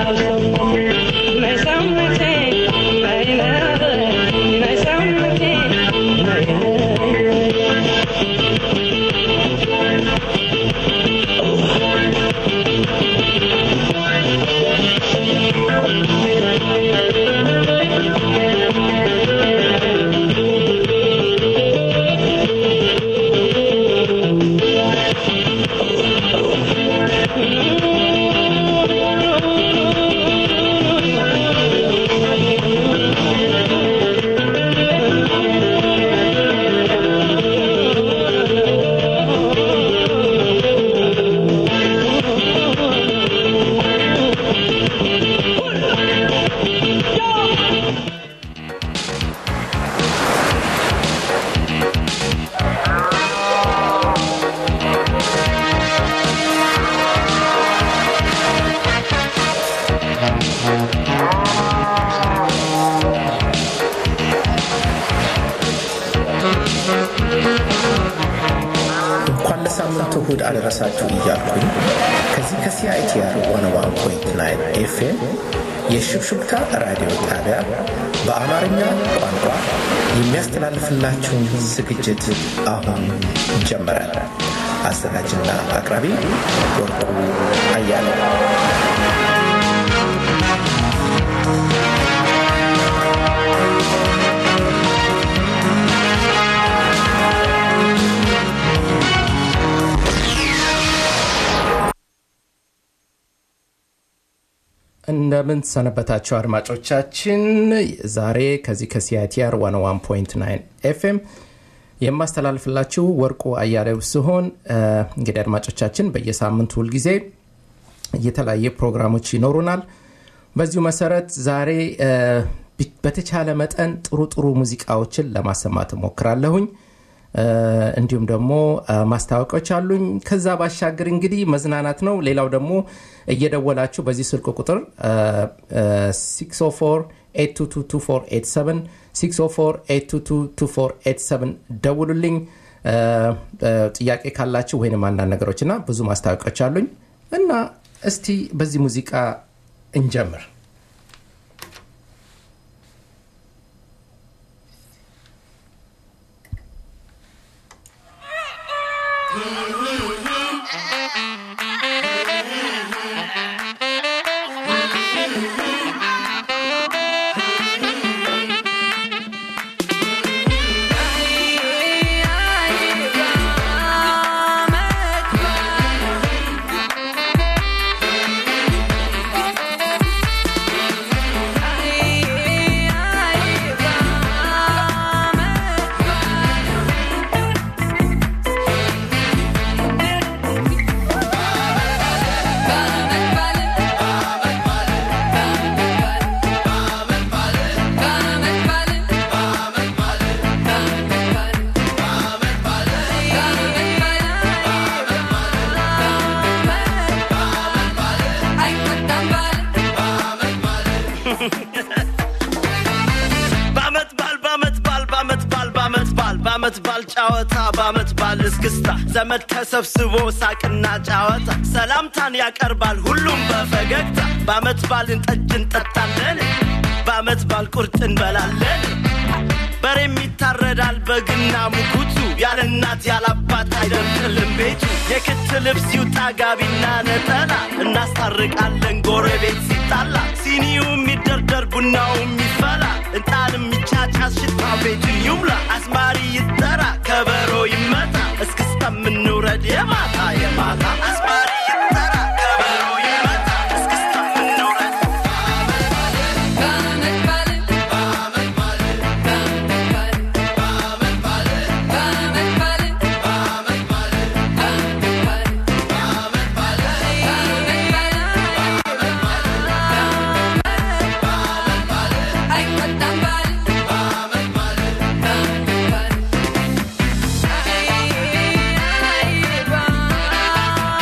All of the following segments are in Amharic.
እንኳን ለሳምንቱ እሁድ አደረሳችሁ እያልኩኝ ከዚህ ከሲአይቲአር ዋን ዋን ፖይንት ናይን ኤፍኤም የሽብሽብታ ራዲዮ ጣቢያ በአማርኛ ቋንቋ የሚያስተላልፍላችሁን ዝግጅት አሁን ጀመረ። አዘጋጅና አቅራቢ ወርቁ አያለው። እንደምን ሰነበታቸው አድማጮቻችን። ዛሬ ከዚህ ከሲአይቲአር 101.9 ኤፍኤም የማስተላልፍላችሁ ወርቁ አያሌው ሲሆን እንግዲህ አድማጮቻችን በየሳምንቱ ሁልጊዜ የተለያየ ፕሮግራሞች ይኖሩናል። በዚሁ መሰረት ዛሬ በተቻለ መጠን ጥሩ ጥሩ ሙዚቃዎችን ለማሰማት እሞክራለሁኝ። እንዲሁም ደግሞ ማስታወቂያዎች አሉኝ። ከዛ ባሻገር እንግዲህ መዝናናት ነው። ሌላው ደግሞ እየደወላችሁ በዚህ ስልክ ቁጥር 604 604 ደውሉልኝ። ጥያቄ ካላችሁ ወይንም አንዳንድ ነገሮች እና ብዙ ማስታወቂያዎች አሉኝ እና እስቲ በዚህ ሙዚቃ እንጀምር። በአመት ባል ጫወታ በአመት ባል እስክስታ ዘመድ ተሰብስቦ ሳቅና ጫወታ ሰላምታን ያቀርባል ሁሉም በፈገግታ በአመት ባልን ጠጅ እንጠጣለን በአመት ባል ቁርጥ እንበላለን በሬም ይታረዳል በግና ሙኩቱ ያለ እናት ያለ አባት አይደርቅልም ቤቱ የክት ልብስ ይውጣ ጋቢና ነጠላ እናስታርቃለን ጎረቤት ሲጣላ ሲኒውም ይደርደር ቡናውም ይፈላ እንጣንም ይጫጫስ ሽታ ቤቱን ይሙላ አስማሪ ይጠራ ከበሮ ይመታ እስክስታ ምንውረድ የማታ የማታ አስማሪ ይጠራ ከበሮ ይመታ እስክስታ ምንውረድ Bye.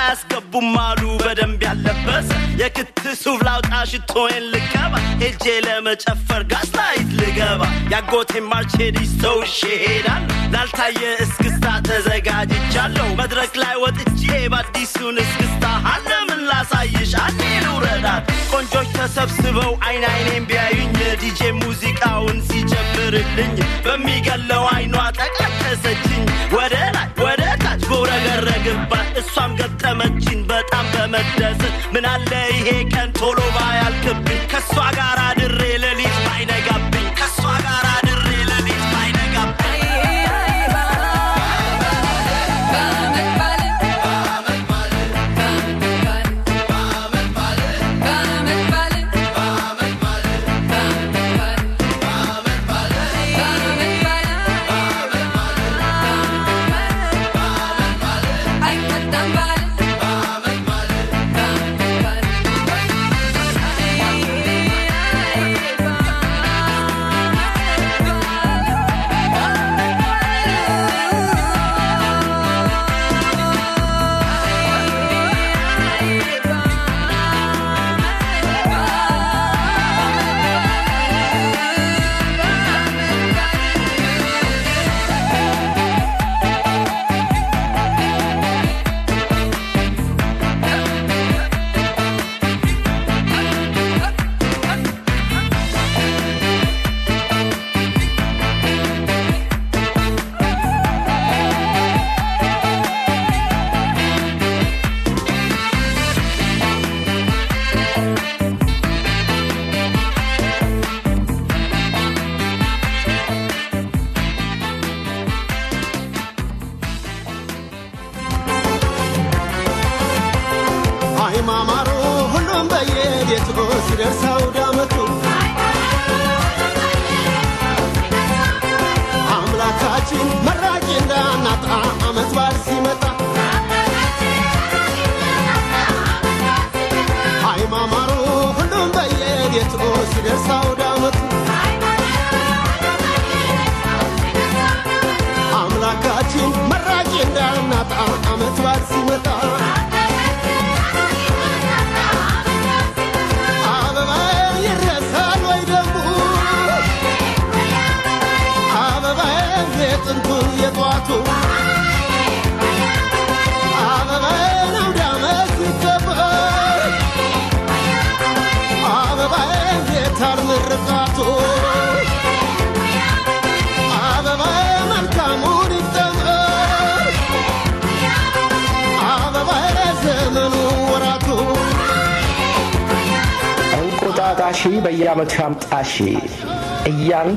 አያስገቡም አሉ በደንብ ያለበሰ የክት ሱፍ ላውጣ ሽቶዬን ልቀባ ሄጄ ለመጨፈር ጋስ ላይት ልገባ ያጎቴ ማርቼዲስ ተውሼ ሄዳለሁ ላልታየ እስክስታ ተዘጋጅቻለሁ መድረክ ላይ ወጥቼ በአዲሱን እስክስታ አለምን ላሳይሽ አኔ ልውረዳት ቆንጆች ተሰብስበው አይን አይኔን ቢያዩኝ ዲጄ ሙዚቃውን ሲጀምርልኝ በሚገለው አይኗ ጠቃቀሰችኝ ወደ ላይ ወደ ታች በውረገረግባት እሷም ገጠመችኝ በጣም በመደሰት ምናለ ይሄ ቀን ቶሎ ባያልቅብኝ ከእሷ ጋር አድሬ ሌሊት ባይነጋብኝ ከእሷ ጋር አድሬ ሌሊት ባይነጋብኝ አይማማሩ ሁሉም በየቤቱ ሲደርስ አውደ ዓመቱ አምላካችን መራቂ እንዳናጣ ዓመት በዓል ሲመጣ አይማማሩ ሁሉም በየቤቱ ሲደርስ አውደ ዓመቱ አምላካችን መራቂ እንዳናጣ ዓመት በዓል ሲመጣ አበባ ይረሳል ወይ ደግሞ አበባ የጥንቱ የጧቱ አበባ አውደ ዓመት ሲከበር አበባ የታር ምርቃቱ አበባ መልካሙን ይጠመር አበባ ዘመኑ ወራቱ እንቁጣጣሺ በየዓመቱ ያምጣሺ እያን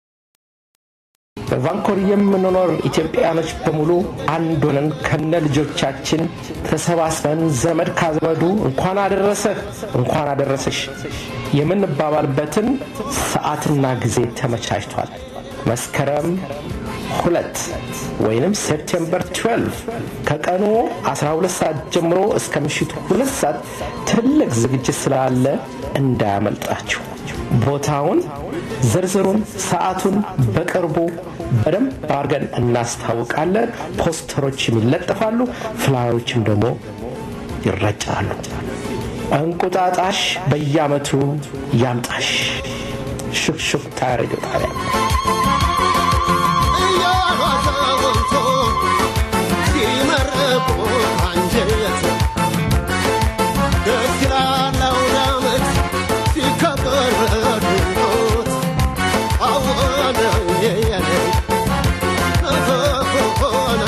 በቫንኮር የምንኖር ኢትዮጵያኖች በሙሉ አንድ ሆነን ከነ ልጆቻችን ተሰባስበን ዘመድ ካዘመዱ እንኳን አደረሰህ እንኳን አደረሰሽ የምንባባልበትን ሰዓትና ጊዜ ተመቻችቷል። መስከረም ሁለት ወይንም ሴፕቴምበር 12 ከቀኑ 12 ሰዓት ጀምሮ እስከ ምሽቱ ሁለት ሰዓት ትልቅ ዝግጅት ስላለ እንዳያመልጣችሁ። ቦታውን፣ ዝርዝሩን፣ ሰዓቱን በቅርቡ በደንብ አድርገን እናስታውቃለን። ፖስተሮችም ይለጠፋሉ፣ ፍላዮችም ደግሞ ይረጫሉ። እንቁጣጣሽ በየዓመቱ ያምጣሽ። ሹክሹክታ ሬዲዮ ጣቢያ እያሏዘወንቶ ሲመረቁ አንጀት ደስ ይላል አውደ ዓመት ሲከበር በድምቀት አወነ የየነ ሆነ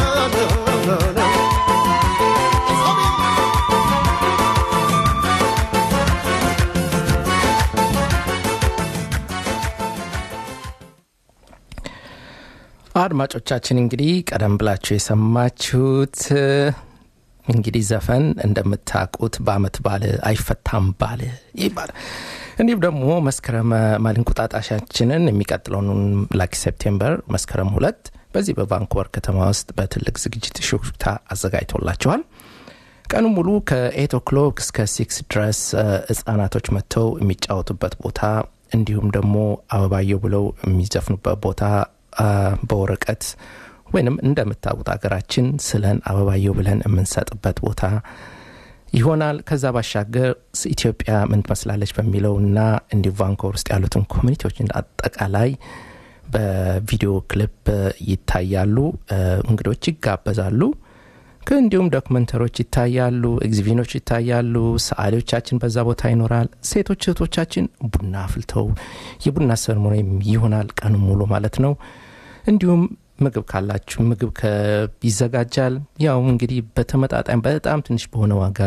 አድማጮቻችን እንግዲህ ቀደም ብላችሁ የሰማችሁት እንግዲህ ዘፈን እንደምታውቁት በአመት ባል አይፈታም ባል ይባላል። እንዲሁም ደግሞ መስከረም ማል እንቁጣጣሻችንን የሚቀጥለውን ላኪ ሴፕቴምበር መስከረም ሁለት በዚህ በቫንኮቨር ከተማ ውስጥ በትልቅ ዝግጅት ሹክሹክታ አዘጋጅቶላቸዋል። ቀኑ ሙሉ ከኤት ኦክሎክ እስከ ሲክስ ድረስ ህጻናቶች መጥተው የሚጫወቱበት ቦታ እንዲሁም ደግሞ አበባየው ብለው የሚዘፍኑበት ቦታ በወረቀት ወይንም እንደምታውቁት ሀገራችን ስለን አበባየው ብለን የምንሰጥበት ቦታ ይሆናል። ከዛ ባሻገር ኢትዮጵያ ምን ትመስላለች በሚለውና እንዲሁ ቫንኮቨር ውስጥ ያሉትን ኮሚኒቲዎች አጠቃላይ በቪዲዮ ክሊፕ ይታያሉ። እንግዶች ይጋበዛሉ። እንዲሁም ዶክመንተሮች ይታያሉ፣ ኤግዚቢኖች ይታያሉ። ሰዓሊዎቻችን በዛ ቦታ ይኖራል። ሴቶች እህቶቻችን ቡና አፍልተው የቡና ሰርሞኒም ይሆናል ቀኑ ሙሉ ማለት ነው። እንዲሁም ምግብ ካላችሁ ምግብ ይዘጋጃል። ያው እንግዲህ በተመጣጣኝ በጣም ትንሽ በሆነ ዋጋ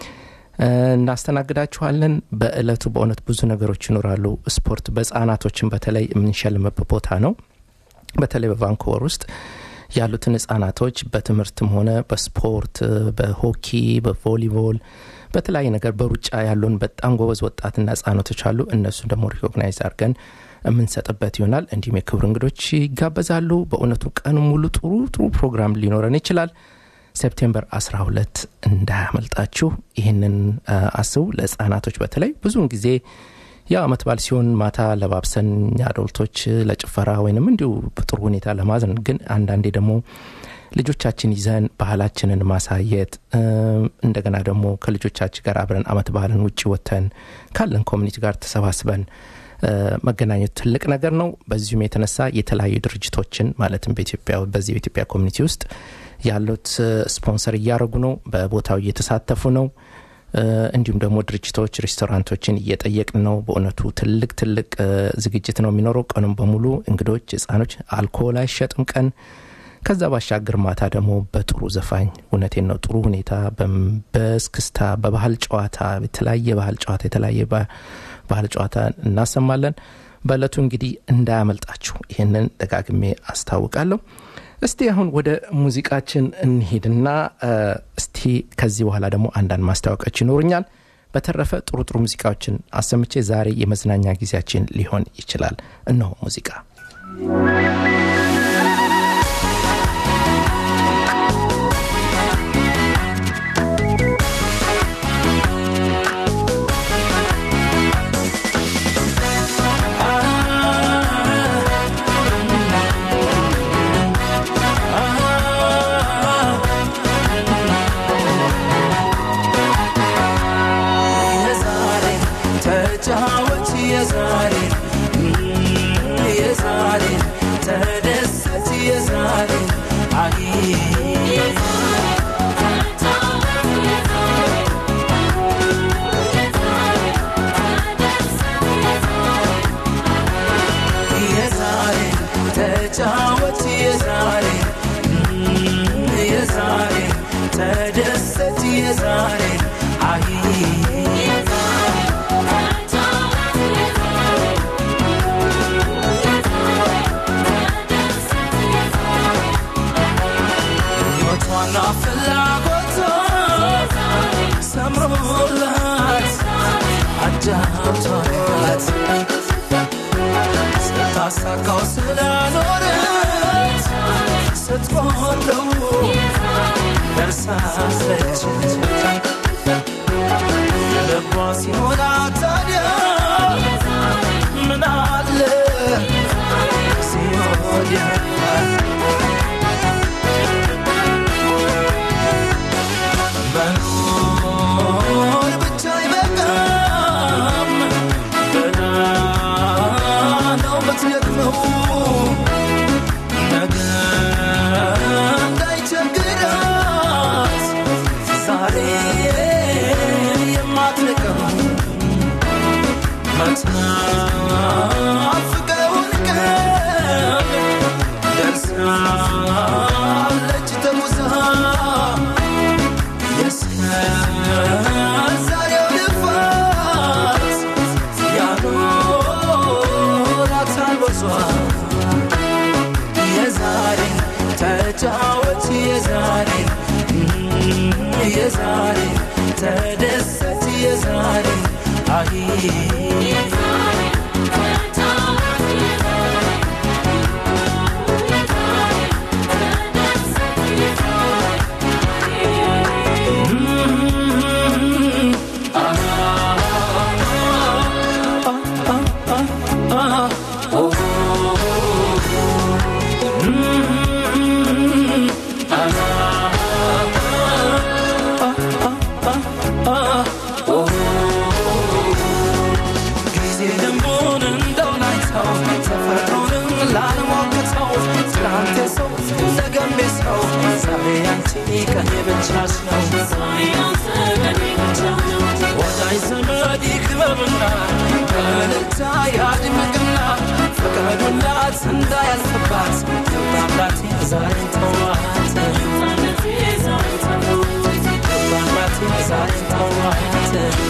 እናስተናግዳችኋለን። በእለቱ በእውነት ብዙ ነገሮች ይኖራሉ። ስፖርት በህጻናቶችን በተለይ የምንሸልምበት ቦታ ነው። በተለይ በቫንኩቨር ውስጥ ያሉትን ህጻናቶች በትምህርትም ሆነ በስፖርት በሆኪ በቮሊቦል በተለያየ ነገር በሩጫ ያሉን በጣም ጎበዝ ወጣትና ህጻናቶች አሉ። እነሱን ደግሞ ሪኮግናይዝ አድርገን የምንሰጥበት ይሆናል። እንዲሁም የክብር እንግዶች ይጋበዛሉ። በእውነቱ ቀን ሙሉ ጥሩ ጥሩ ፕሮግራም ሊኖረን ይችላል። ሴፕቴምበር 12 እንዳያመልጣችሁ። ይህንን አስቡ። ለህጻናቶች በተለይ ብዙውን ጊዜ ያው አመት በዓል ሲሆን ማታ ለባብሰን አዶልቶች ለጭፈራ ወይንም እንዲሁ በጥሩ ሁኔታ ለማዘን ግን አንዳንዴ ደግሞ ልጆቻችን ይዘን ባህላችንን ማሳየት እንደገና ደግሞ ከልጆቻችን ጋር አብረን አመት ባህልን ውጭ ወጥተን ካለን ኮሚኒቲ ጋር ተሰባስበን መገናኘት ትልቅ ነገር ነው። በዚሁም የተነሳ የተለያዩ ድርጅቶችን ማለትም በኢትዮጵያ በዚህ በኢትዮጵያ ኮሚኒቲ ውስጥ ያሉት ስፖንሰር እያደረጉ ነው፣ በቦታው እየተሳተፉ ነው። እንዲሁም ደግሞ ድርጅቶች ሬስቶራንቶችን እየጠየቅን ነው። በእውነቱ ትልቅ ትልቅ ዝግጅት ነው የሚኖረው ቀኑን በሙሉ እንግዶች፣ ህጻኖች፣ አልኮል አይሸጥም ቀን ከዛ ባሻገር ማታ ደግሞ በጥሩ ዘፋኝ እውነቴን ነው ጥሩ ሁኔታ በስክስታ በባህል ጨዋታ የተለያየ ባህል ጨዋታ የተለያየ ባህል ጨዋታ እናሰማለን። በእለቱ እንግዲህ እንዳያመልጣችሁ ይህንን ደጋግሜ አስታውቃለሁ። እስቲ አሁን ወደ ሙዚቃችን እንሂድና እስቲ ከዚህ በኋላ ደግሞ አንዳንድ ማስታወቂያዎች ይኖሩኛል። በተረፈ ጥሩ ጥሩ ሙዚቃዎችን አሰምቼ ዛሬ የመዝናኛ ጊዜያችን ሊሆን ይችላል። እነሆ ሙዚቃ ስታሳካው ስላኖረት ስትቆለው ደርሳለች ልቧ ሲሞላ ታዲያ ምን አለ ሲሆን መኖር ብቻ አይበቃም ገና ነው ምትደክመው ነገ እንዳይቸግራት ዛሬ የማትንቀው መትናፍቀውን ቀን ደርሳለች ተጉዛ የዛሬው ልፋት ያኖራታል በሷ የዛሬ ተጫወት የዛሬ የዛሬ ተደሰት የዛሬ አይ ቀኔ ብቻሽ ነው ወዳጅ ዘመድ ይክበብና በእልልታ ያድምቅና ፍቀዱላት እንዳያልፍባት ባምራቴ ዛሬን ተዋት ባምራቴ ዛሬን ተዋት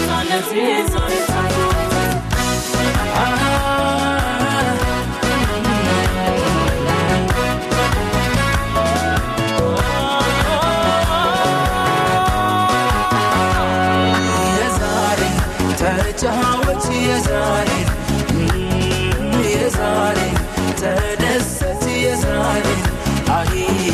የዛሬ ተጫወች የዛሬ የዛሬ ተደሰት የዛሬ አይ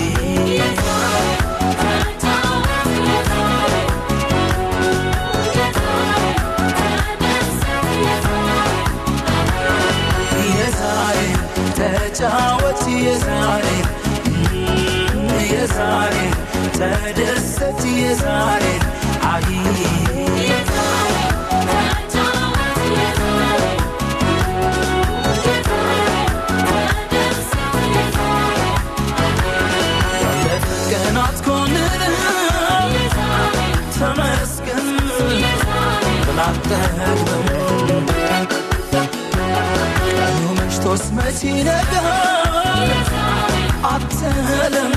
የዛሬ ተጫወች የዛሬ የዛሬ ተደሰት የዛሬ አይ ለቀናት ኮንን ተመስገን ብላጠግበው ቀኑ መሽቶስ መቼ ነገር አትለም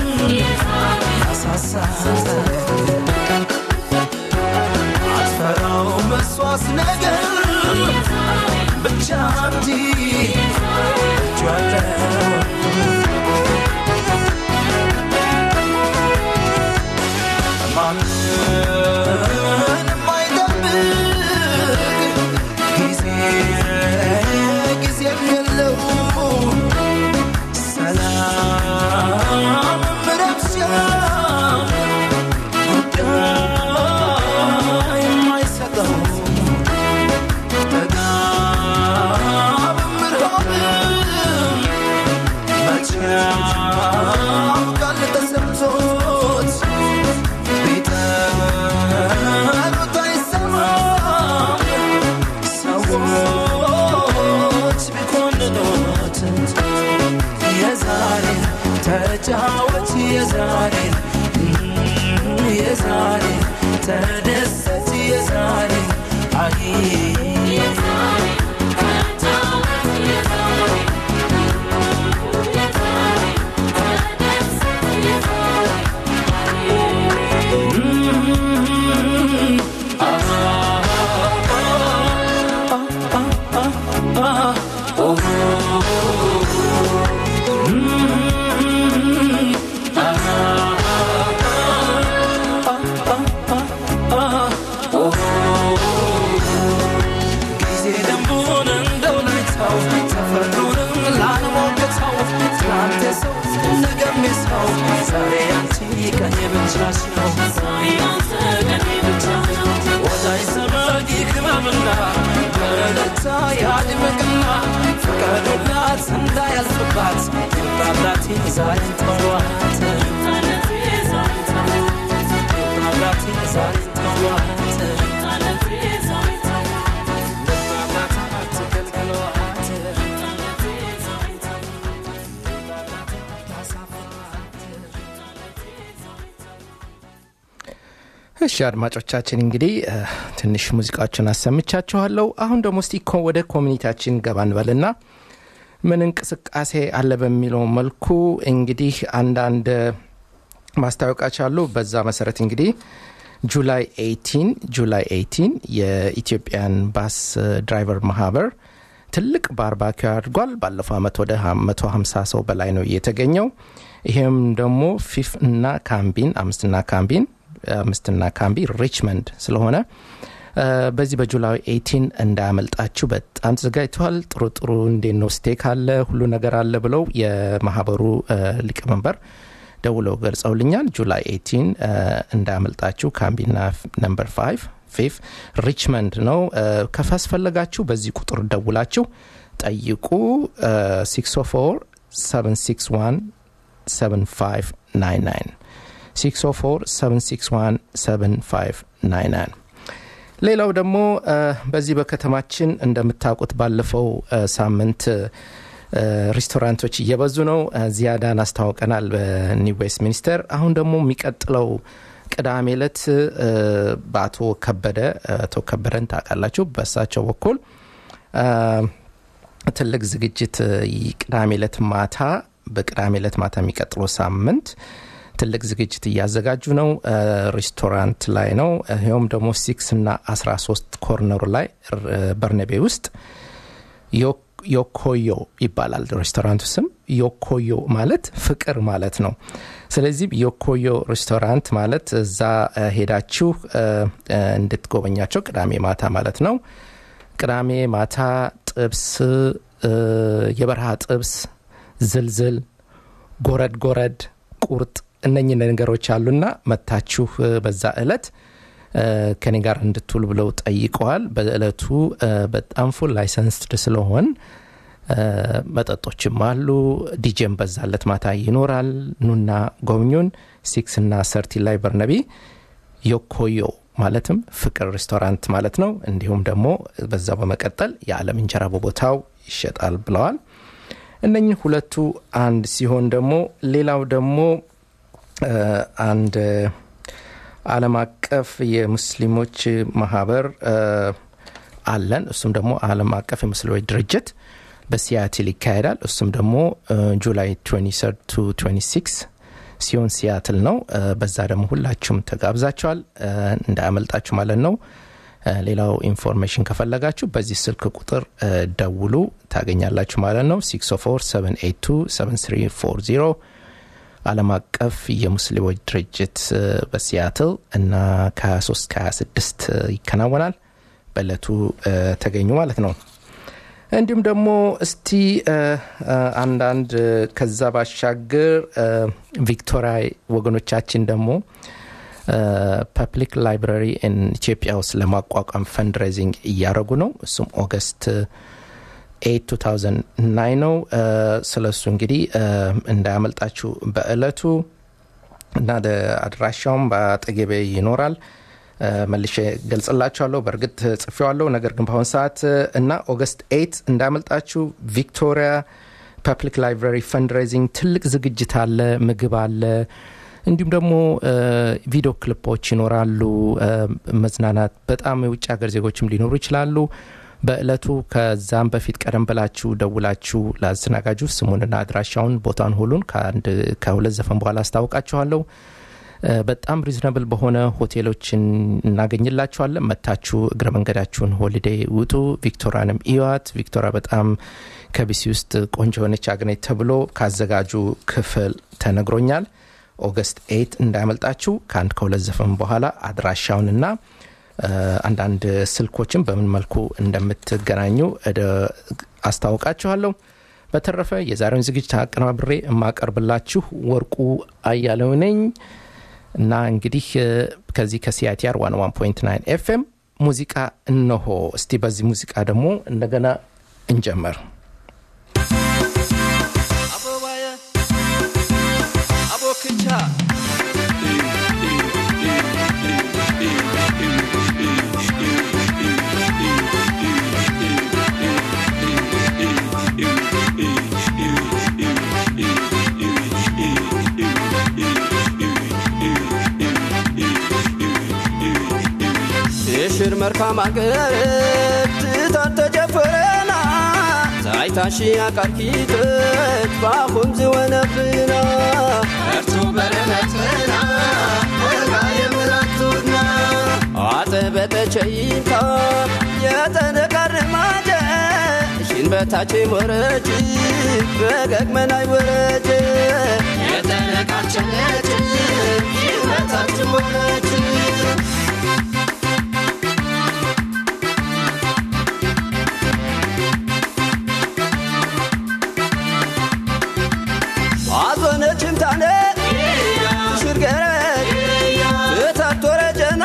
ያሳሳተ አትፈራው መስዋስ ነገር ብቻ እንዲ እጇለው ማንም አይጠብቅ ጊዜ ጊዜም የለው ሰላም ረብሻ ጉዳይ የማይሰጠው ጥጋብም ርሃብም መቼ ያውቃል ተሰምቶት ቢጠሩት አይሰማም ሰዎች ቢኮንኑት የዛሬ ተጫወት የዛሬ የዛሬ ተደሰት የዛሬ አይ ጊዜ ደንቡን እንደው ላይታው ተፈጥሮንም ላንሞግተው ትናንት የሰው ነገም የሰው ዛሬ አንቺ ቀኔ ብቻሽ ነው ወዳጅ ዘመድ ይክበብና በእልልታ ያድምቅና ፍቀዱላት እንዳያልፍባት ይምጣላት ዛሬን ተዋት ይምጣላት ዛሬን ተዋት እሺ አድማጮቻችን እንግዲህ እ፣ ትንሽ ሙዚቃዎችን አሰምቻችኋለሁ። አሁን ደግሞ እስቲ ኮ- ወደ ኮሚኒቲያችን ገባ እንበልና ምን እንቅስቃሴ አለ በሚለው መልኩ እንግዲህ አንዳንድ ማስታወቂያዎች አሉ። በዛ መሰረት እንግዲህ ጁላይ 18 ጁላይ 18 የኢትዮጵያን ባስ ድራይቨር ማህበር ትልቅ ባርባኪው አድርጓል። ባለፈው ዓመት ወደ 150 ሰው በላይ ነው የተገኘው። ይሄም ደግሞ ፊፍ እና ካምቢን አምስትና ካምቢን አምስትና ካምቢ ሪችመንድ ስለሆነ እ፣ በዚህ በጁላይ 18 እንዳያመልጣችሁ በጣም ተዘጋጅተዋል። ጥሩ ጥሩ እንዴት ነው ስቴክ አለ ሁሉ ነገር አለ ብለው የማህበሩ እ፣ ሊቀመንበር ደውለው ገልጸውልኛል። ጁላይ 18 እ፣ እንዳያመልጣችሁ ካምቢና ነምበር 5 ፊፍ ሪችመንድ ነው። እ፣ ከፋስፈለጋችሁ በዚህ ቁጥር ደውላችሁ ጠይቁ። እ፣ 604 761 7599 604 761 7599 ሌላው ደግሞ እ፣ በዚህ በከተማችን እንደምታውቁት ባለፈው እ፣ ሳምንት እ፣ ሬስቶራንቶች እየበዙ ነው። ዚያዳን አስታውቀናል በኒው ዌስት ሚኒስተር። አሁን ደግሞ የሚቀጥለው ቅዳሜ ዕለት በአቶ ከበደ አቶ ከበደን ታውቃላችሁ። በእሳቸው በኩል ትልቅ ዝግጅት ቅዳሜ ዕለት ማታ በቅዳሜ ዕለት ማታ የሚቀጥለው ሳምንት ትልቅ ዝግጅት እያዘጋጁ ነው። ሬስቶራንት ላይ ነው። ይኸውም ደግሞ ሲክስ እና 13 ኮርነሩ ላይ በርነቤ ውስጥ ዮኮዮ ይባላል ሬስቶራንቱ ስም። ዮኮዮ ማለት ፍቅር ማለት ነው። ስለዚህ ዮኮዮ ሬስቶራንት ማለት እዛ ሄዳችሁ እንድትጎበኛቸው ቅዳሜ ማታ ማለት ነው። ቅዳሜ ማታ ጥብስ፣ የበረሃ ጥብስ፣ ዝልዝል፣ ጎረድ ጎረድ፣ ቁርጥ እነኝህ ነገሮች አሉና መታችሁ በዛ እለት ከኔ ጋር እንድትውል ብለው ጠይቀዋል። በእለቱ በጣም ፉል ላይሰንስድ ስለሆን መጠጦችም አሉ። ዲጄም በዛለት ማታ ይኖራል። ኑና ጎብኙን። ሲክስ እና ሰርቲ ላይ በርነቢ ዮኮዮ ማለትም ፍቅር ሬስቶራንት ማለት ነው። እንዲሁም ደግሞ በዛው በመቀጠል የዓለም እንጀራ በቦታው ይሸጣል ብለዋል። እነኝህ ሁለቱ አንድ ሲሆን ደግሞ ሌላው ደግሞ አንድ ዓለም አቀፍ የሙስሊሞች ማህበር አለን። እሱም ደግሞ ዓለም አቀፍ የሙስሊሞች ድርጅት በሲያትል ይካሄዳል። እሱም ደግሞ ጁላይ 23 ቱ 26 ሲሆን ሲያትል ነው። በዛ ደግሞ ሁላችሁም ተጋብዛችኋል፣ እንዳያመልጣችሁ ማለት ነው። ሌላው ኢንፎርሜሽን ከፈለጋችሁ በዚህ ስልክ ቁጥር ደውሉ ታገኛላችሁ ማለት ነው 604 ዓለም አቀፍ የሙስሊሞች ድርጅት በሲያትል እና ከ23 ከ26 ይከናወናል። በእለቱ ተገኙ ማለት ነው። እንዲሁም ደግሞ እስቲ አንዳንድ ከዛ ባሻገር ቪክቶሪያ ወገኖቻችን ደግሞ ፐብሊክ ላይብራሪ ኢትዮጵያ ውስጥ ለማቋቋም ፈንድሬዚንግ እያደረጉ ነው። እሱም ኦገስት 8 2009 ነው። ስለ እሱ እንግዲህ እንዳያመልጣችሁ በእለቱ እና አድራሻውም በአጠገቤ ይኖራል። መልሼ ገልጽላችኋለሁ። በእርግጥ ጽፌዋለሁ፣ ነገር ግን በአሁን ሰዓት እና ኦገስት 8 እንዳያመልጣችሁ ቪክቶሪያ ፐብሊክ ላይብራሪ ፈንድሬዚንግ ትልቅ ዝግጅት አለ። ምግብ አለ። እንዲሁም ደግሞ ቪዲዮ ክሊፖች ይኖራሉ። መዝናናት በጣም የውጭ ሀገር ዜጎችም ሊኖሩ ይችላሉ። በእለቱ ከዛም በፊት ቀደም ብላችሁ ደውላችሁ ለአዘናጋጁ ስሙንና አድራሻውን ቦታን ሁሉን ከሁለት ዘፈን በኋላ አስታውቃችኋለሁ። በጣም ሪዝነብል በሆነ ሆቴሎችን እናገኝላችኋለን። መታችሁ እግረ መንገዳችሁን ሆሊዴ ውጡ። ቪክቶሪያንም ኢዋት። ቪክቶሪያ በጣም ከቢሲ ውስጥ ቆንጆ የሆነች አግኔት ተብሎ ካዘጋጁ ክፍል ተነግሮኛል። ኦገስት ኤት እንዳያመልጣችሁ። ከአንድ ከሁለት ዘፈን በኋላ አድራሻውንና አንዳንድ ስልኮችን በምን መልኩ እንደምትገናኙ አስታውቃችኋለሁ። በተረፈ የዛሬውን ዝግጅት አቀናብሬ የማቀርብላችሁ ወርቁ አያለው ነኝ እና እንግዲህ ከዚህ ከሲአይቲአር 101.9 ኤፍኤም ሙዚቃ እነሆ። እስቲ በዚህ ሙዚቃ ደግሞ እንደገና እንጀመር። አበባዬ አቦክቻ የሽር መልካም አገር ትታት ተጀፈረና ዛይታሺ አቃርኪት ባኹም ዝወነብና እርቱ በረነትና ወጋ የምራቱና አጠበጠቸይታ የተነቃርማጀ ሽን በታች ወረች በገግመናይ ወረች የተነቃቸነች ሽን በታች ወረች አዞነችም ታነ ሽርገረት እታቶረ ጀና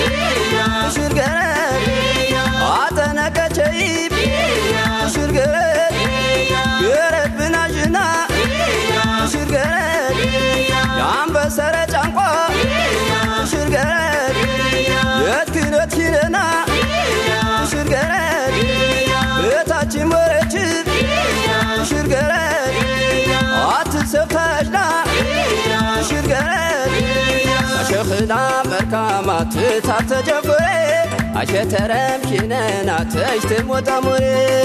ሽርገረት አጠነቀቸይብ ሽርገረት ገረት ብናዥና ሽርገረት የአንበሰረ ጫንቋ ሽርገረት አሸኽና መርካማ ትታብ ተጀፍሬ አሸተረም ኪነና ተሽትም ወጣሙሬ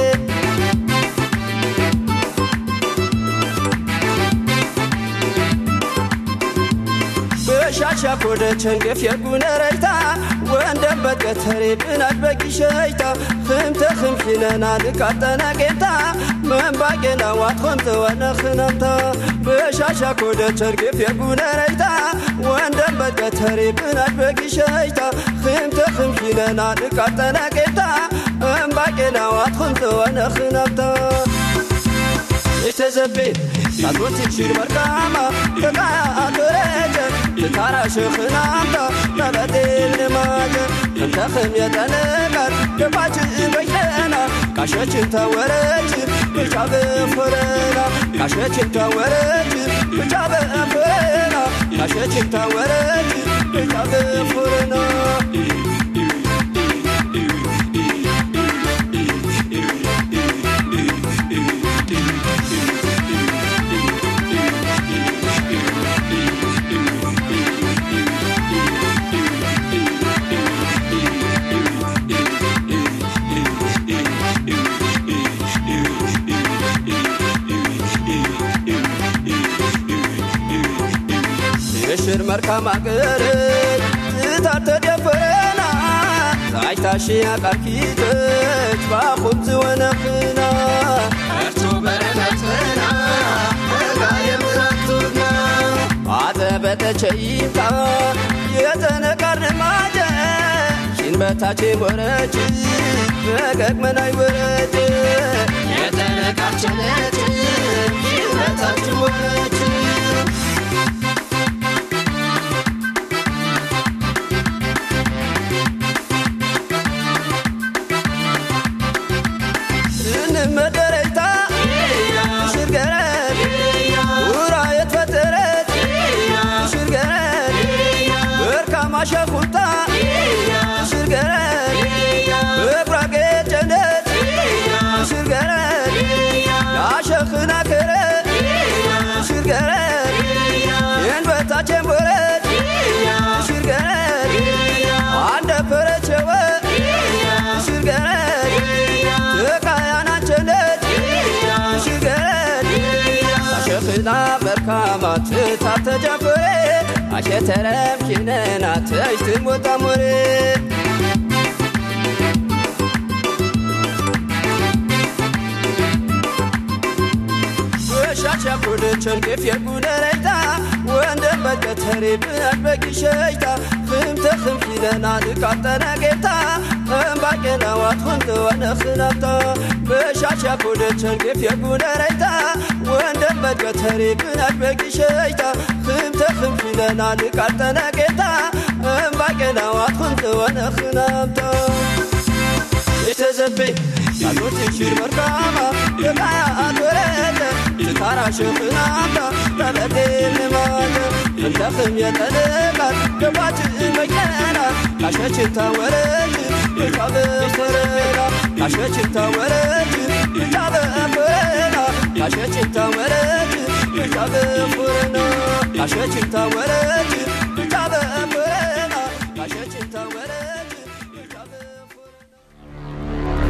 በሻሻ ኮደ ቸንገፍ የጉነረይታ ወንደም በቀተሬ ብናት በቂሸይታ ክምተ ክምኪነና ልቃጠና ጌታ መንባቄና ዋት ከምተ ወነኽነምታ በሻሻ ኮደ ቸንገፍ የጉነረይታ ወንደም በቀተሬ ብናት በቂሸይታ ክምተ ክምኪነና ልቃጠና ጌታ መንባቄና ዋት ከምተ ወነኽነምታ የተዘቤ ታቶት ሽር መርካማ ተቃያ አቶረጀ ትታራ ሽኽናምታ ተበጤል ንማጀ እንተኽም የጠነቃት ገባች በይነና ቃሸችን ተወረች ብቻ በፍረና ቃሸችን ተወረች ብቻ በፍረና ቃሸችን ተወረች ብቻ በፍረና የሽር መርካም አገር ትታት ተደፈረና ዛይታሽ ያቃርኪተች ባኹም ዝወነኽና እርቱ በረከትና እጋ የምራቱና አዘበተቸይምታ የተነቃር ንማጀ ሽን በታቼ ወረች በገግመናይ ወረች የተነቃችነት ሽበታችን ወረች እንመደረይታ ሽርገረድ ውራ የተፈጠረት ሽርገረድ በርካማ ሸኩልታ ሽርገረድ በብራቄ ጨነት ሽርገረድ ያሸኽና ከረ ሽርገረድ የንበታቼን ቦረት ሽርገረድ አንደ ፈረቸወ ሽርገረድ ተቃያናቸነት ሽርገረድ አሸኽና መርካማ ትታብ ተጀፍሬ አሸተረም ኪነና ተሽትም ወጣሙሬ በሻሻ ኮደ ቸንገፍ የጉነረይታ ወንደም በቀተሬ ብናት በቂሸይታ ክምተ ክምኪነና ልቃጠነ ጌታ እምባቄና ዋት ከምተ ወነኽናምታ በሻሻ ኮደ ቸንገፍ የጉነረይታ ወንደም በቀተሬ ብናት በቂሸይታ ክምተ ክምኪነና ልቃጠነ ጌታ እምባቄና ዋት ከምተ ወነኽናምታ የተዘቤ ያሉት ሽር መርካማ የቃያ አትወረደ ትታራ ሽኽናምታ ተበቴል ንማለ እንተኽም የጠለቃት ገባች መየና ካሸችን ተወረች ብቻ በፍረና ካሸችን ተወረች ብቻ በፍረና ካሸችን ተወረች ብቻ በፍረና ካሸችን ተወረች ብቻ በፍረና ካሸችን ተወረች ብቻ በፍረና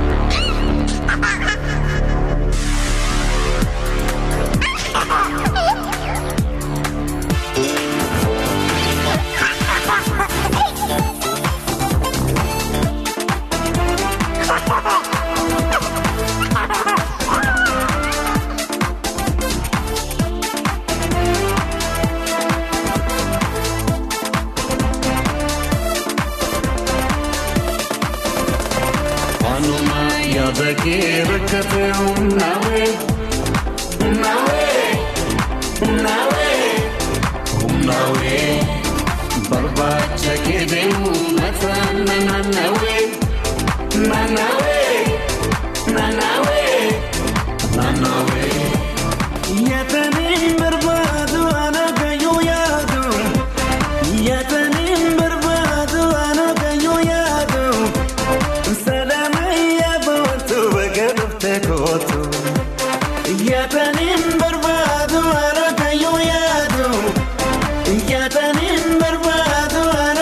Wanuma ya beke rekate unawe unawe unawe unawe barbacha kede umata nanawe nanawe nanawe nanawe yatanim barbadu ana kayo yadu yatanim barbadu ana kayo yadu ሰላመያ በወጡ በገሩፍ ተኮቱ እያተኒም በርባዱ አረከዩ ያዱ እያተኒም በርባዱ አረ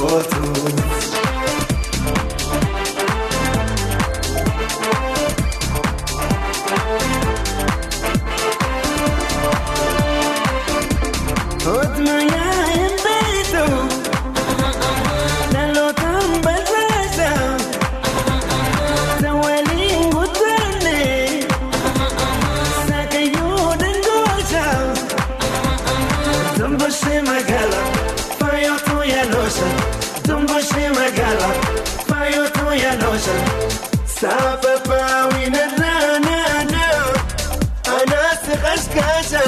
kootu. Otmaya hin beektu dhalootaan barbaada san waliin guddanne saakayyuu dangoota dumbushee magaala faayootuu yaaloosha dumbushee magaala faayootuu yaaloosha saafafaa wiinarraanaana anaasi qashqaasha.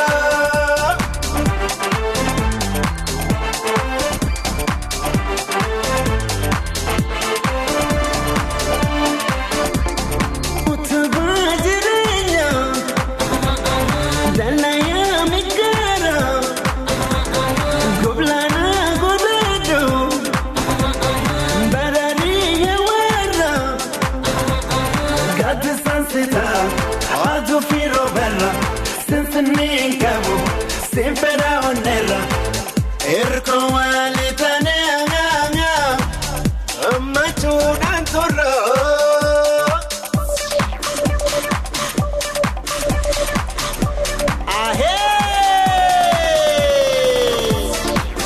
Utubaa jireenya dalayaa migaara goblaana godhadhu barariya warra gaaddisaan sitaa hawaatu fi roobarra sinsinnii qabu sinfedha onneerra erga waalitaanee ammachuudhaan turra. Ahee!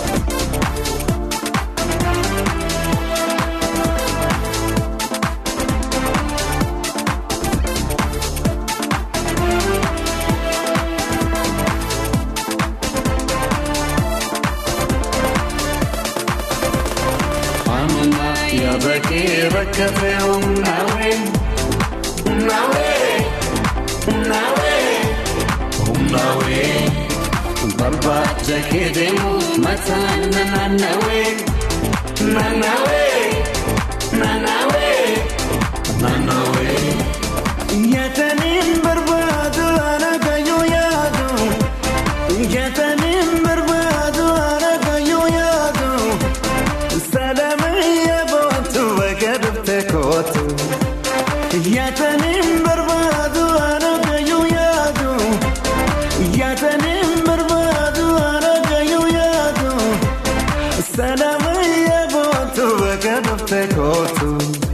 Amana ya bakee bakka fe'u nawe nawe nawe nawe barbaacha kee deemu mataan na naannawe naannawe naannawe naannawe. Yaataniin barbaadu ana kayyuu yaadu yaataniin barbaadu ana kayyuu yaadu. Salamaya bootu bakka dhufte kootu. Yaataniin barbaadu ana kayyuu yaadu. Yaataniin barbaadu ana kayyuu yaadu. Salamaya bootu bakka dhufte kootu.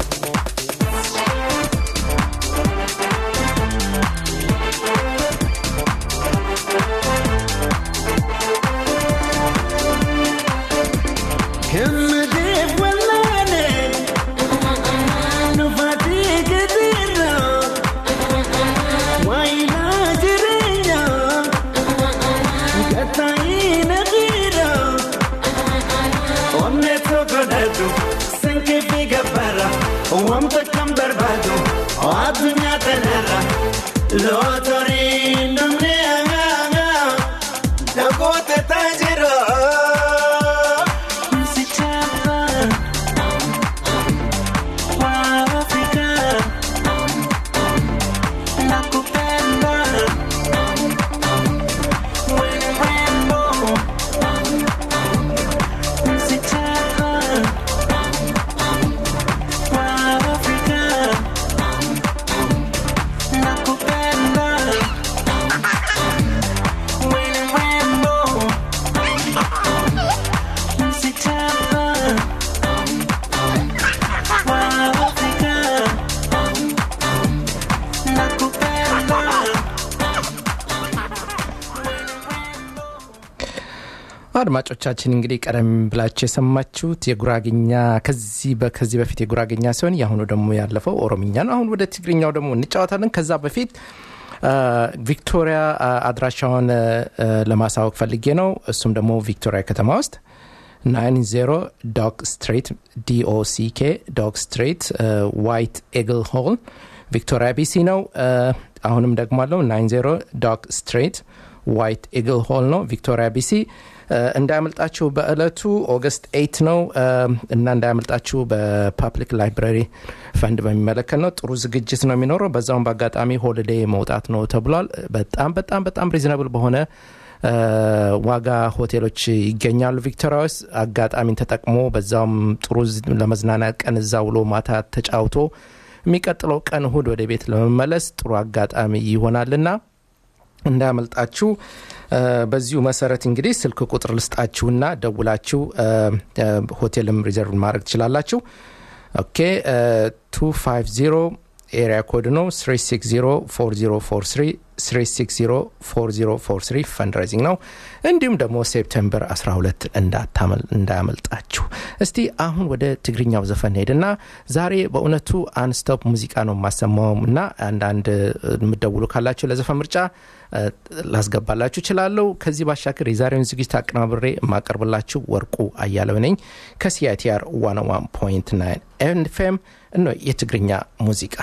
Kemmedeef wallaane nufatii gadiirra waayilaa jireenya gattaa'ii naqiira onnee tokko dhadhu sankee fi gabbara wanta kan barbaadu addunyaa kanarra lootorii namni aangaa dagoota taajira. አድማጮቻችን እንግዲህ ቀደም ብላችሁ የሰማችሁት የጉራግኛ ከዚህ በ- ከዚህ በፊት የጉራግኛ ሲሆን የአሁኑ ደግሞ ያለፈው ኦሮምኛ ነው። አሁን ወደ ትግርኛው ደግሞ እንጫወታለን። ከዛ በፊት አ፣ ቪክቶሪያ አ፣ አድራሻውን አ፣ አ፣ ለማሳወቅ ፈልጌ ነው። እሱም ደግሞ ቪክቶሪያ ከተማ ውስጥ 90 ዶክ ስትሬት ዲኦሲኬ ዶክ ስትሬት ዋይት ኤግል ሆል ቪክቶሪያ ቢሲ ነው። አ፣ አሁንም ደግሞ አለው 90 ዶክ ስትሬት ዋይት ኤግል ሆል ነው ቪክቶሪያ ቢሲ አ፣ እንዳያመልጣችሁ በእለቱ ኦገስት 8 ነው አ፣ እና እንዳያመልጣችሁ በፓብሊክ ላይብራሪ ፈንድ በሚመለከት ነው ጥሩ ዝግጅት ነው የሚኖረው በዛውም በአጋጣሚ ሆሊዴ መውጣት ነው ተብሏል በጣም በጣም በጣም ሪዝነብል በሆነ አ፣ ዋጋ ሆቴሎች ይገኛሉ ቪክቶሪያ ውስጥ አጋጣሚን ተጠቅሞ በዛውም ጥሩ ዝ- ለመዝናናት ቀን እዛ ውሎ ማታ ተጫውቶ የሚቀጥለው ቀን እሁድ ወደ ቤት ለመመለስ ጥሩ አጋጣሚ ይሆናልና እንዳያመልጣችሁ እ፣ በዚሁ መሰረት እንግዲህ ስልክ ቁጥር ልስጣችሁና ደውላችሁ እ፣ እ፣ ሆቴልም ሪዘርቭ ማድረግ ትችላላችሁ ኦኬ 250 ኤሪያ ኮድ ነው 3604043 3604043 ፈንድሬዚንግ ነው እንዲሁም ደግሞ ሴፕቴምበር 12 እንዳታመል- እንዳያመልጣችሁ እስቲ አሁን ወደ ትግርኛው ዘፈን ሄድና ዛሬ በእውነቱ አንስቶፕ ሙዚቃ ነው የማሰማው እና አንዳንድ የምደውሉ ካላችሁ ለዘፈን ምርጫ እ፣ ላስገባላችሁ እችላለሁ ከዚህ ባሻገር የዛሬውን ዝግጅት አቀናብሬ የማቀርብላችሁ ወርቁ አያለው ነኝ ከሲአይቲአር 101.9 ኤፍኤም እኖ የትግርኛ ሙዚቃ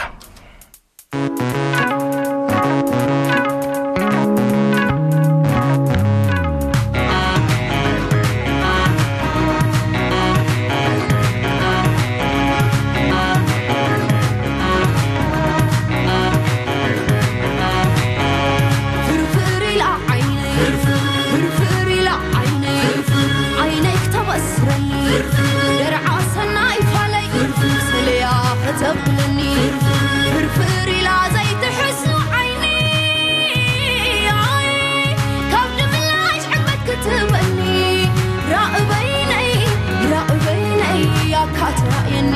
ፍርፍር ኢላ ዓይነይ ፍርፍር ኢላ ዓይነይ ዓይነይ ክተበስረኒ ደርዓ ሰናይ ፋለይ ስልያ ከተብለኒ ፍርፍር ኢላ ዘይትሕሱ ዓይኒ ኣይ፣ ካብ ድምላሽ ዕግበት ክትበኒ ራእበይነይ ራእበይነይ ኣካትራእየኒ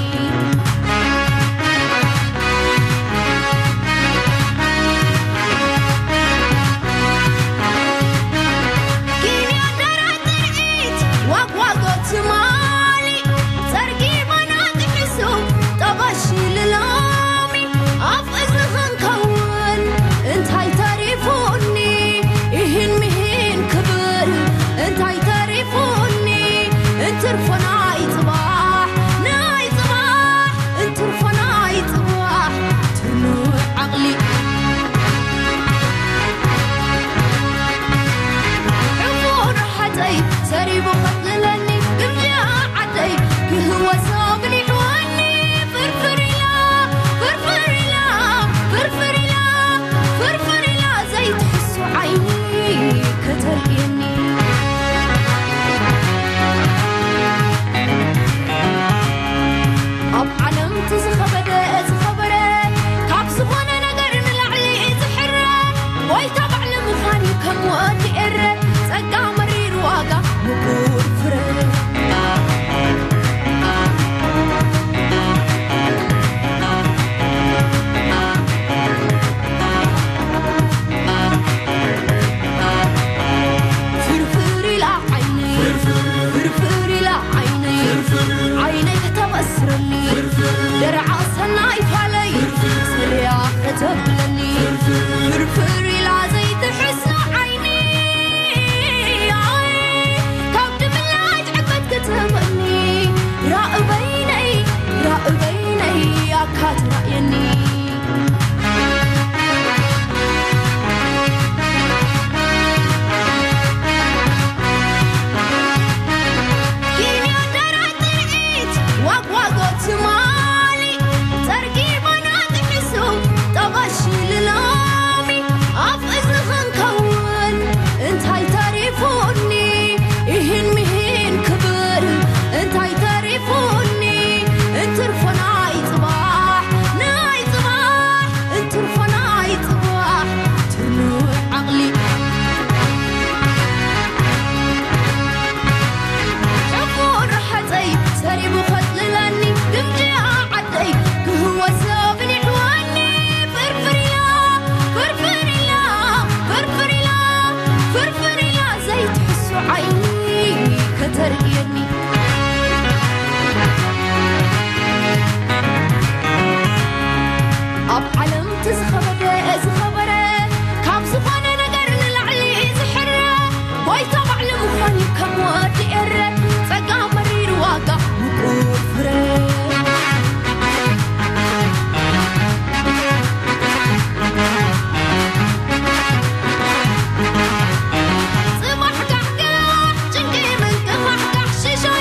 ትርፈናይ ጽባሕ ናይ ጽባሕ እንትርፈናይ ጽባሕ ትኑዕ ዓቕሊ ዕሙር ሓፀይ ሰሪቡ ኸትልለኒ ግምጃ ዓደይ ክህወሶ ግኒሕወኒ ፍርፍር ኢላ ፍርፍር ኢላ ፍርፍር ኢላ ፍርፍር ኢላ ዘይትሕሱ ዓይኒ ከተርእየኒ ኣብ ዓለም እቲ ዝኸበደ ዝኸበረ ካብ ዝኾነ ነገር ንላዕሊ ዝሕረ ጎይታ ባዕሊ ምዃን ከም ወዲ ኤረ ጸጋ መሪር ዋጋ ምቁር ፍረ ፍርፍር ኢላ ዓይነይ ፍርፍር ኢላ ዓይነይ ዓይነይ ከተበስረኒ ደርዓ ሰናይ ፋለይ ስልያ ከተብለኒ ፍርፍር ኢላ ዘይትሕሱ ዓይኒ ኣይ፣ ካብ ድምላጅ ዕግበት ክትበኒ ራእበይነይ ራእበይነይ ኣካትራእየኒ እንትርፈናይ ጽባሕ ናይ ጽባሕ እንትርፈናይ ጽባሕ ትኑዕ ዓቕሊ ዕሙር ሓፀይ ሰሪቡ ኸትልለኒ ግምጃ ዓደይ ክህወሶ ግኒሕወኒ ፍርፍር ኢላ ፍርፍር ኢላ ፍርፍር ኢላ ፍርፍር ኢላ ዘይትሕሱ ዓይኒ ከተርእየኒ ኣብ ዓለም እቲ ዝኸበደ ዝኸበረ ካብ ዝኾነ ነገር ንላዕሊ ዝሕረ ጎይታ ባዕሊ ምዃን ከም ወዲ ኤረ ጸጋ መሪር ዋጋ ምቁር ፍረ ጽባሕ ጋሕጋሕ ጭንቂ ምንቅፋሕ ጋሕ ሽሾ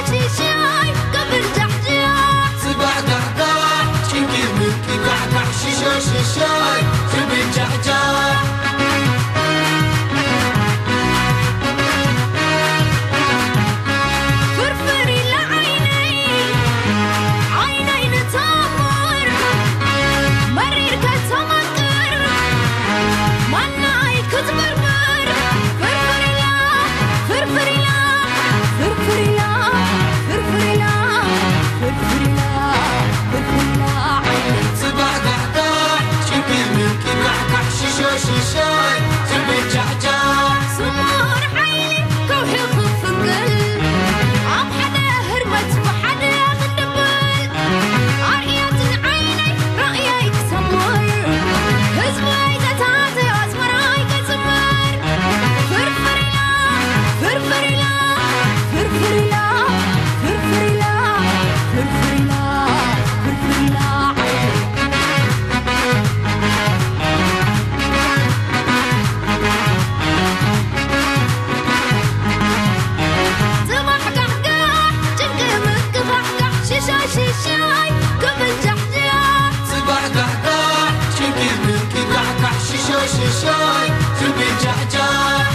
ሽሾሽሾይ ዝብጃሕጃሕ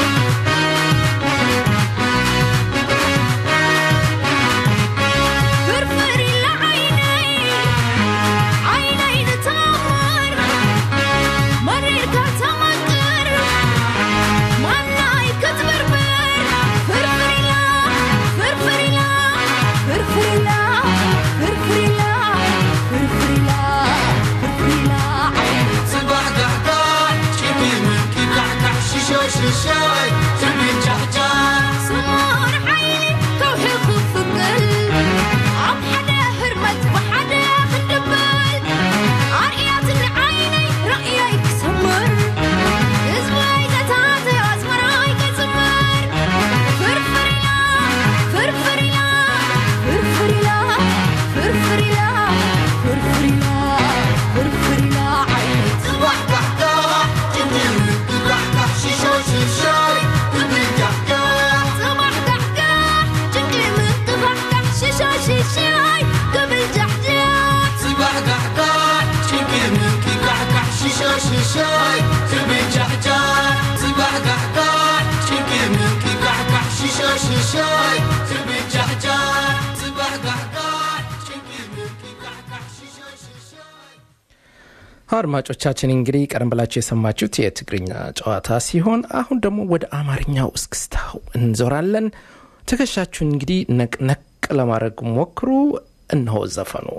ፍርፍር ኢላ ዓይነይ ዓይነይ ንተመር መሪርካ ተመቅር ማናይ ክትበርበር ፍርፍር ኢላ ፍርፍር ኢላ ፍርፍር ኢላ ፍርፍር ኢላ ፍርፍር ኢላ ፍርፍር ኢላ ዓይነይ ጽባሕ ጋሕጋሕ ጭቢ ምንቂ ጋሕጋሕ ሽሾሽሾይ ዝብጃሕጃሕ ስሙር ዓይኒ ከውሒ ክፍቅል ኣብ ሓደ ህርመት ብሓደ ክንድብል ኣርእያት ንዓይነይ ራእያይ ክሰምር ህዝበይ ዘታተዮ ኣዝመራይ ከጽምር ፍርፍር ኢላ ፍርፍር ኢላ ፍርፍር ኢላ ፍርፍር ኢላ ፍርፍር ኢላ ፍርፍር ኢላ ዓይነይ ጽባሕ ጋሕጋሕ ጭቢ ምንቂ ጋሕጋሕ ሽሾሽሾይ ዝብጃሕጃሕ ጽባሕ ጋሕጋሕ ጭንቂ ምንቅፋሕጋሕ ሽሻሽሻይ ክብል ጃሕጃሕ ጽባሕ ጋሕጋሕ ጭቢ ምንቂ ጋሕጋሕ ሽሾሽሾይ ዝብጃሕጃሕ ጽባሕ ጋሕጋሕ ጭቢ ምንቂ ጋሕጋሕ ሽሾሽሾይ ዝብጃሕጃሕ ጽባሕ ጋሕጋሕ ጭቢ ምንቂ ጋሕጋሕ ሽሾሽሾይ አድማጮቻችን እንግዲህ ቀደም ብላችሁ የሰማችሁት የትግርኛ ጨዋታ ሲሆን አሁን ደግሞ ወደ አማርኛው እስክስታው እንዞራለን። ትከሻችሁን እንግዲህ ነቅነቅ ለማድረግ ሞክሩ። እነሆ ዘፈኑ።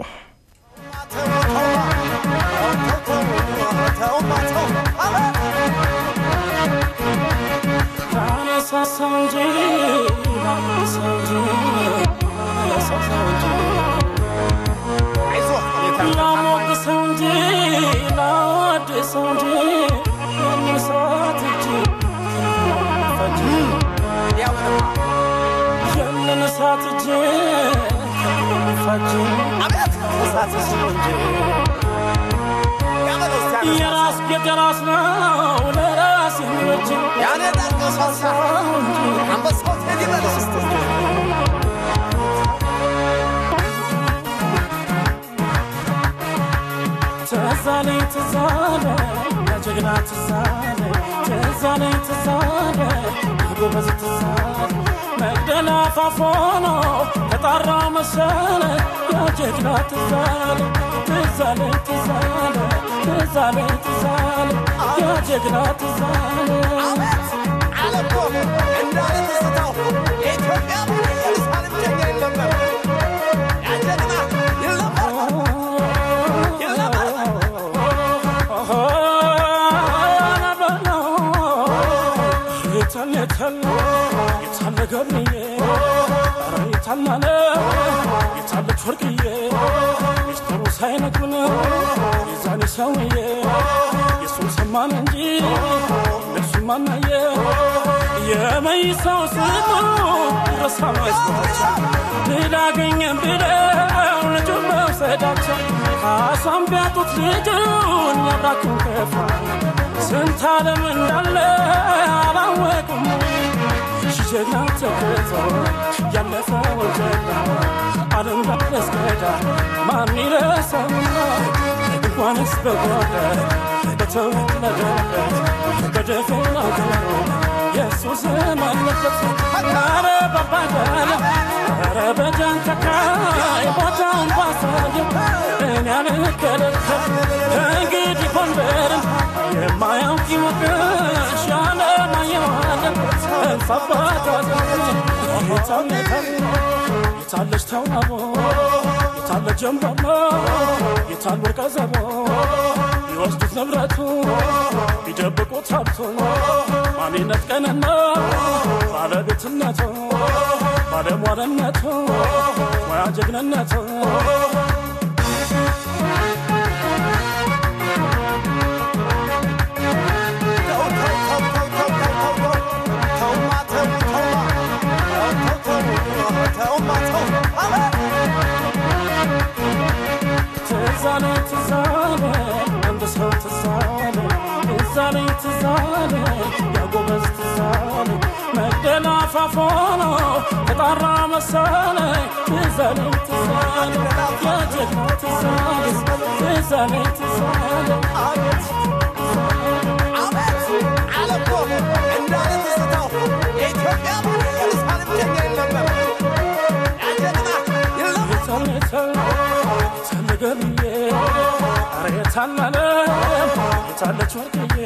የራስ ቤት የራስ ነው ለራስ የሚበጅ ያኔ ትዛለኝ ትዛለ የጀግና ትዛለ ትዛለኝ ትዛለ ጎበዝ ትዛለ መግደላ ፋፎኖ ተጣራ መሰለ የጀግና ትዛለ ትዛለኝ ትዛለ ትዛለኝ ትዛለ የጀግና ትዛለ የታለ ገብርዬ ኧረ የታላለ የታለች ወርቅዬ ሚስጥሩ ሳይነግሩን የዛኔ ሰውዬ የሱን ሰማን እንጂ እነሱ ማናየ የመይሳው ስሙ ረሳ መስሏቸው ድል አገኘን ብለው ልጁን መውሰዳቸው ካሳም ቢያጡት ልጁን ያብራኩን ከፋ ስንት ዓለም እንዳለ አላወቁም ጀግና ተገቶ ያለፈው ጀግና ዓለም ዳረስገዳ ማን ይረሳውና እንኳንስ በጎደ በተወለደበት በደፈናው ገሮ የእሱ ስም አለበት ኧረ ባባዳለ ኧረ በጃንተካይ ቦታውን ባሳየው እኔ አልከለከል ከእንግዲህ ጎንደርን የማያውቅ ይወቅሽ ያለማየዋለን የታለች ተውናቦ የታለ ጀንበሮ የታል ወርቀ ዘቦ ቢወስዱት ንብረቱ ቢደብቁት ሀብቱ ማንነት ቀንና ባለቤትነቱ ባለሟልነቱ ሙያ ጀግንነቱ ትዛለ ትዛለ አንድ ሰው ትዛለ ትዛለ ትዛለ ያጎበዝ ትዛለ መግደላ ፋፎኖ ተጣራ መሰለ ትዛለ ትዛለ የጀግና ትዛለ ትዛለ ትዛለ እኮ እንዳለ ትዝታው የኢትዮጵያ ኢየሩሳሌም ጀኛ ይል ነበር ያጀግና ይለማ የታለች ወርቅዬ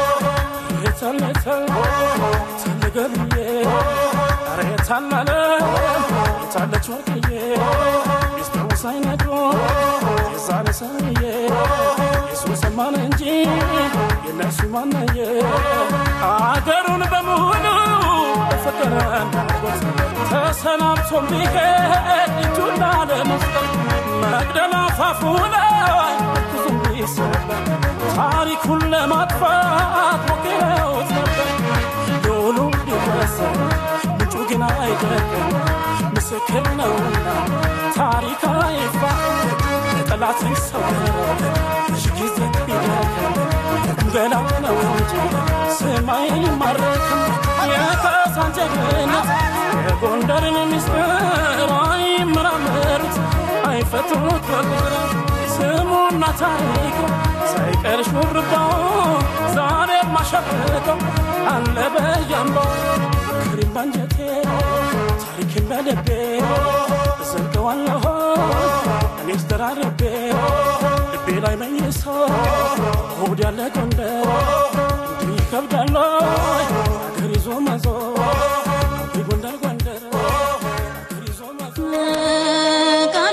ተልገብዬ ኧረ የታላለ የታለች ወርቅዬ ቢስታውሳኝ ነግሮ የዛን ሰውዬ የሱ ሰማን እንጂ የነሱ ማነየ አገሩን በሙሉ በፍቅር እንዳጎት ተሰናብቶ ቢሄድ እጁን ላለመስጠት መቅደላ አፋፉ ላይ ብዙም ቢሰበር ታሪኩን ለማጥፋት ሞክረውት ነበር ዶሉ ቢወሰን ምንጩ ግን አይደለም ምስክር ነውና ታሪክ አይፋ ለጠላት ይሰወር ብዙ ጊዜ ቢደክም ገና ነው እንጂ ሰማይ ማረክም የካሳን ጀግንነት የጎንደርን ምስጢር አይመራመሩት አይፈቱት በቁጥር ስሙና ታሪኩ ሳይቀር ሹርባው ዛሬ ማሸብቀው አለ በያምባው ክሪም ባንጀቴ ታሪክን በልቤ እዘልቀዋለሁ እኔስ ደራርቤ ልቤ ላይ መኝሶ ሆድ ያለ ጎንደር እንዲህ ይከብዳል አገር ይዞ መዞር አቤ ጎንደር ጎንደር አገር ይዞ መዞር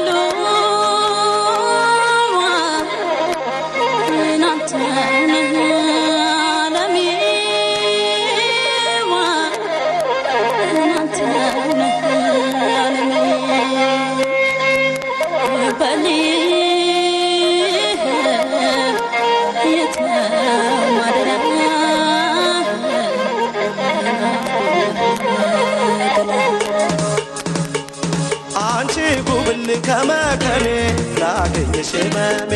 አንቺ ጉብል ከመከኔ ላገኘሽ መሜ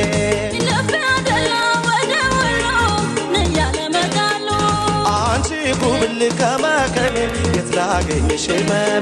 አንቺ ጉብል ከመከኔ የት ላገኘሽ መሜ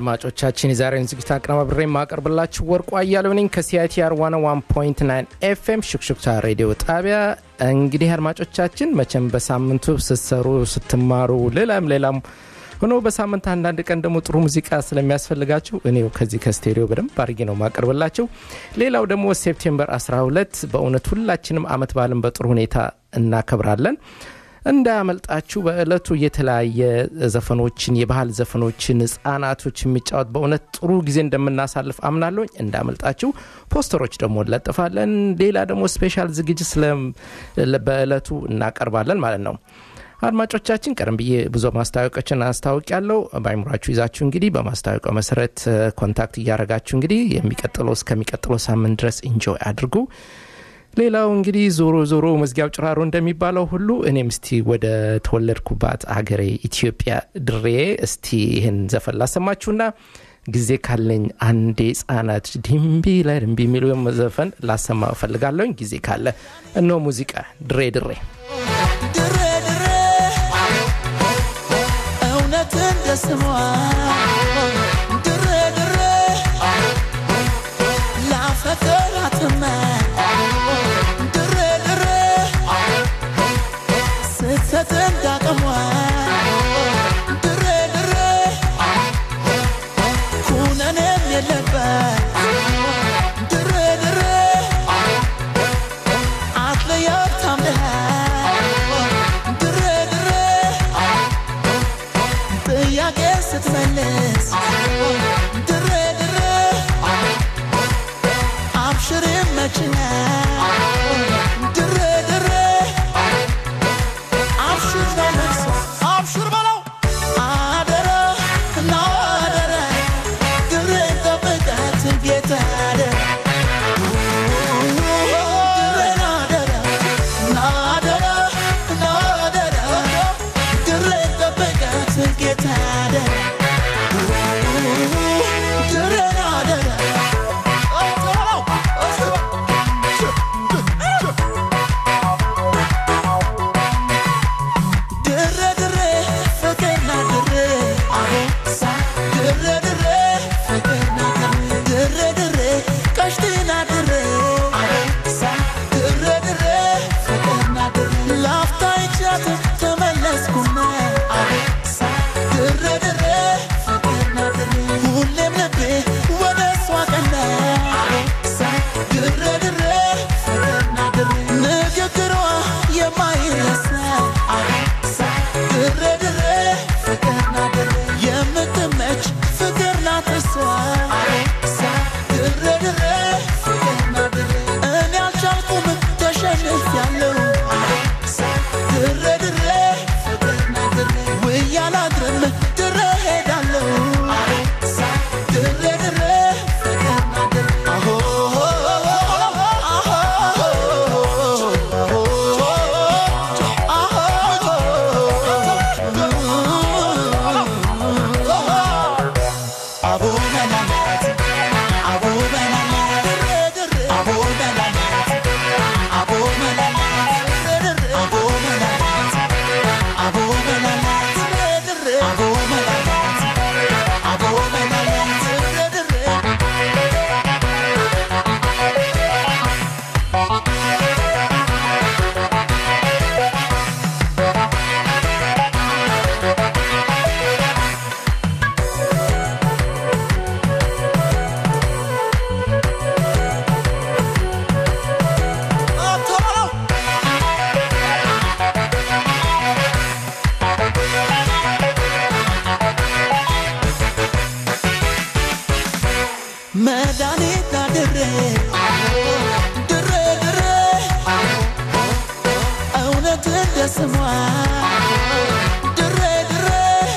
አድማጮቻችን የዛሬውን ዝግጅት አቀናባብሬ የማቀርብላችሁ ወርቁ አያሌው ነኝ ከሲአይቲአር 101.9 ኤፍኤም ሹክሹክታ ሬዲዮ ጣቢያ። እንግዲህ አድማጮቻችን መቼም በሳምንቱ ስትሰሩ ስትማሩ፣ ሌላም ሌላም ሆኖ በሳምንት አንዳንድ ቀን ደግሞ ጥሩ ሙዚቃ ስለሚያስፈልጋችሁ እኔው ከዚህ ከስቴዲዮ በደንብ አድርጌ ነው ማቀርብላችሁ። ሌላው ደግሞ ሴፕቴምበር 12 በእውነት ሁላችንም አመት በዓልን በጥሩ ሁኔታ እናከብራለን። እንዳያመልጣችሁ በእለቱ የተለያየ ዘፈኖችን የባህል ዘፈኖችን ህጻናቶች የሚጫወት በእውነት ጥሩ ጊዜ እንደምናሳልፍ አምናለሁኝ። እንዳያመልጣችሁ ፖስተሮች ደግሞ እንለጥፋለን። ሌላ ደግሞ ስፔሻል ዝግጅት ስለ በእለቱ እናቀርባለን ማለት ነው። አድማጮቻችን ቀደም ብዬ ብዙ ማስታወቂያዎችን አስታውቅ ያለው በአይምሯችሁ ይዛችሁ እንግዲህ በማስታወቂያው መሰረት ኮንታክት እያደረጋችሁ እንግዲህ የሚቀጥለው እስከሚቀጥለው ሳምንት ድረስ ኢንጆይ አድርጉ። ሌላው እንግዲህ ዞሮ ዞሮ መዝጊያው ጭራሮ እንደሚባለው ሁሉ እኔም እስቲ ወደ ተወለድኩባት አገሬ ኢትዮጵያ ድሬ እስቲ ይህን ዘፈን ላሰማችሁና ጊዜ ካለኝ አንዴ ህጻናት ድንቢ ላይ ድንቢ የሚለው ዘፈን ላሰማ እፈልጋለሁኝ። ጊዜ ካለ እነሆ ሙዚቃ ድሬ ድሬ ድሬ ድሬ እውነት እንደ ስሟ ድሬ ድሬ ላፈቅራትማ ድሬ ድሬ ስትሰጥ እንዳቅሟ ድሬ ድሬ ኩነኔም የለበት ድሬ ድሬ አትለያት ታምነሃል ድሬ ድሬ ጥያቄ ስትመልስ ድሬ ድሬ አብሽር ይመችሃል ድሬ ድሬ አብሽር በለቅሶ አብሽር በለው አደራ እና አደራ ድሬ ጠብቃት ጌታ አደራ ድሬን አደራ ናደራ ናደራ ድሬን ጠብቃት ጌታ አደራ ድሬን አደራ ድሬ ድሬ ፍቅርና ድሬ አቦሳ ድሬ ድሬ ፍቅርና ድሬ ድሬ ድሬ ቀሽትና ድሬ አቦሳ ድሬ ድሬ ፍቅርና ድሬ ላፍታ ይቻት ተመለስኩና አቦሳ ድሬ ድሬ ፍቅርና ድሬ ሁሌም ልቤ ወደ እሷ ቀና አቦሳ ድሬ ድሬ ፍቅርና ድሬ ንግግሯ የማይረሳ አቦሳ ድሬ ድሬ ፍቅርና ድሬ የምትመች ፍቅር ናት እሷ አቦሳ ድሬ ድሬ ፍቅርና ድሬ እኔ አልቻልኩም ተሸንፊያለሁ አቦሳ ድሬ ድሬ ፍቅርና ድሬ ውዬ አላድርም ድሬ ሄዳለሁ አቦሳ ድሬ ድሬ ፍቅርና ድሬ አሆ አቦ በላላት አቦ በላላት አቦ በላላት አቦ በላላት አቦ በላላት አቦ በላላት አቦ በላላት አቦ በላላት አቶሎ መድኃኒት ድሬ ድሬ ድሬ እውነት እንደ ስሟ ድሬ ድሬ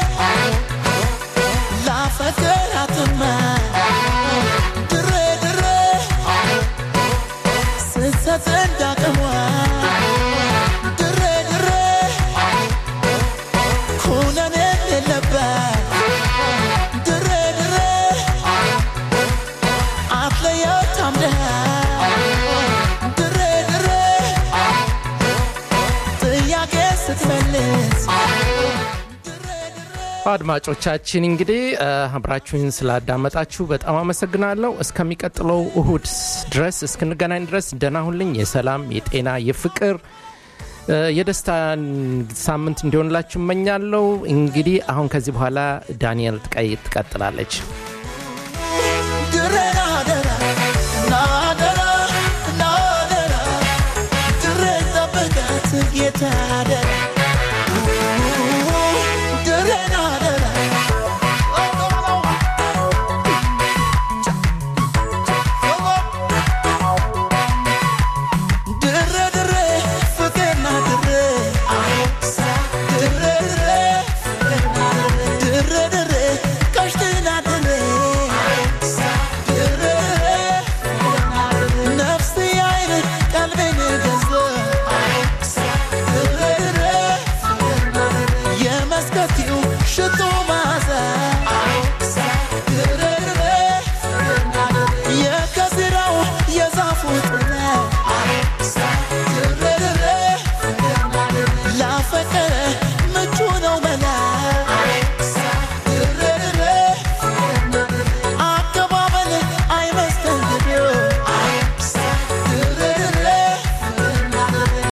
ላፈቅራትማ ድሬ ድሬ ስትሰጥ እንዳቅሟ ድሬ ድሬ ኩነኔም የለበት ድሬ ድሬ አትለያት ታምነሃል ድሬ ድሬ ጥያቄ ስትመልስ አድማጮቻችን እንግዲህ እ፣ አብራችሁን ስላዳመጣችሁ በጣም አመሰግናለሁ። እስከሚቀጥለው እሁድ ድረስ እስክንገናኝ ድረስ ደህና ሁልኝ። የሰላም የጤና የፍቅር እ፣ የደስታ ሳምንት እንዲሆንላችሁ እመኛለሁ። እንግዲህ አሁን ከዚህ በኋላ ዳንኤል ትቀይ ትቀጥላለች።